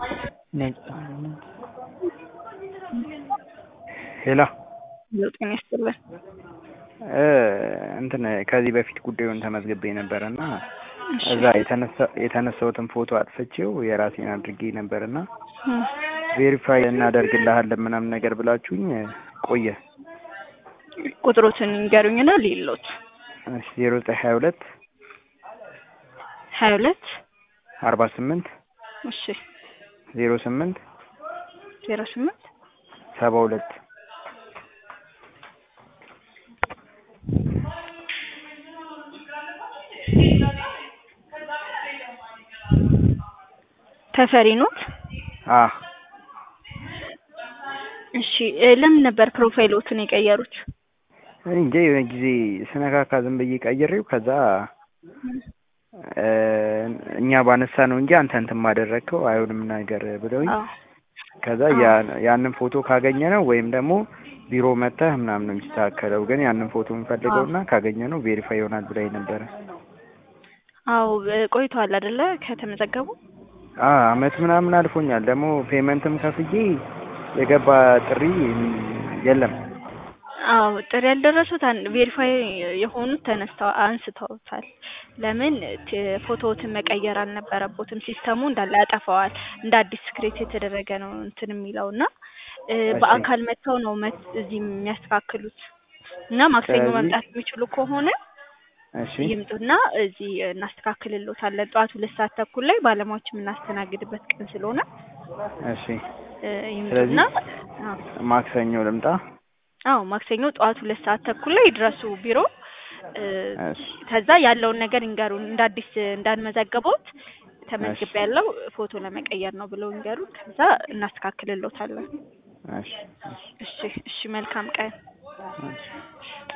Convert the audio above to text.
ሄሎ ጤና ይስጥልን። እንትን ከዚህ በፊት ጉዳዩን ተመዝግቤ ነበረ እና እዛ የተነሳሁትን ፎቶ አጥፍቼው የራሴን አድርጌ ነበር እና ቬሪፋይ እናደርግልሃለን ምናምን ነገር ብላችሁኝ ቆየ። ቁጥሮትን ንገሩኝና ሌሎት ዜሮ ዘጠኝ ሀያ ሁለት ሀያ ሁለት አርባ ስምንት እሺ ዜሮ ስምንት ዜሮ ስምንት ሰባ ሁለት ተፈሪ ኖት? አ እሺ ለምን ነበር ፕሮፋይሎትን የቀየሩት? እኔ እንጃ የሆነ ጊዜ ስነካካ ዝም ብዬ ቀይሬው ከዛ እኛ ባነሳ ነው እንጂ አንተ እንትን ማደረግከው አይሆንም ነገር ብለውኝ ከዛ ያንን ፎቶ ካገኘ ነው ወይም ደግሞ ቢሮ መጥተህ ምናምን ነው የሚስተካከለው። ግን ያንን ፎቶ የምፈልገው እና ካገኘ ነው ቬሪፋይ ይሆናል ብላኝ ነበረ። አዎ ቆይተዋል አይደለ ከተመዘገቡ? አመት ምናምን አልፎኛል። ደግሞ ፔመንትም ከፍዬ የገባ ጥሪ የለም። አዎ ጥሪ ያልደረሱት ቬሪፋይ የሆኑት ተነስተው አንስተውታል። ለምን ፎቶዎትን መቀየር አልነበረቦትም። ሲስተሙ እንዳለ ያጠፋዋል። እንደ አዲስ ክሬት የተደረገ ነው እንትን የሚለው እና በአካል መጥተው ነው እዚህ የሚያስተካክሉት እና ማክሰኞ መምጣት የሚችሉ ከሆነ እሺ ይምጡና እዚህ እናስተካክልሎታለን። ጠዋት ሁለት ሰዓት ተኩል ላይ ባለሙያዎች የምናስተናግድበት ቀን ስለሆነ እሺ ይምጡና ማክሰኞ ልምጣ? አዎ ማክሰኞ ጠዋት ሁለት ሰዓት ተኩል ላይ ይድረሱ ቢሮ። ከዛ ያለውን ነገር ይንገሩን። እንደ አዲስ እንዳንመዘገቦት ተመዝግቤ ያለው ፎቶ ለመቀየር ነው ብለው ይንገሩን። ከዛ እናስተካክልሎታለን። እሺ እሺ እሺ መልካም ቀን።